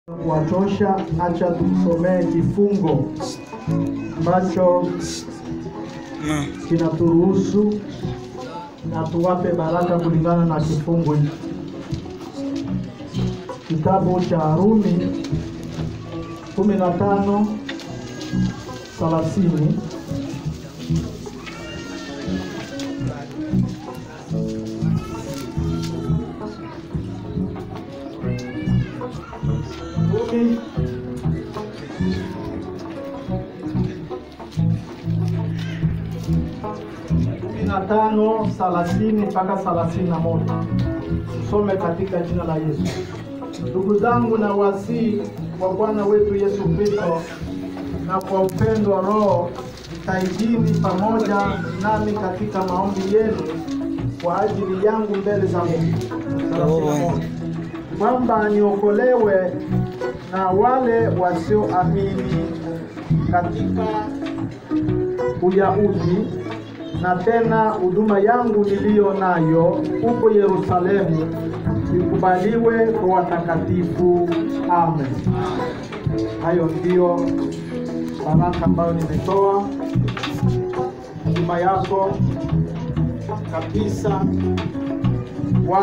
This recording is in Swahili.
kuwatosha, acha tumsomee kifungo ambacho kinaturuhusu na tuwape baraka kulingana na kifungo hiki. Kitabu cha Warumi kumi na tano thelathini kumi kumi na tano thelathini mpaka thelathini na moja tusome katika jina la Yesu. Ndugu zangu, na wasii kwa Bwana wetu Yesu Kristo na kwa upendo wa Roho, jitahidini pamoja nami katika maombi yenu kwa ajili yangu mbele za Mungu, Thelathini na moja. kwamba niokolewe na wale wasioamini katika Uyahudi na tena huduma yangu niliyo nayo huko Yerusalemu ikubaliwe kwa watakatifu. Amen. Hayo ndiyo baraka ambayo nimetoa huduma yako kabisa.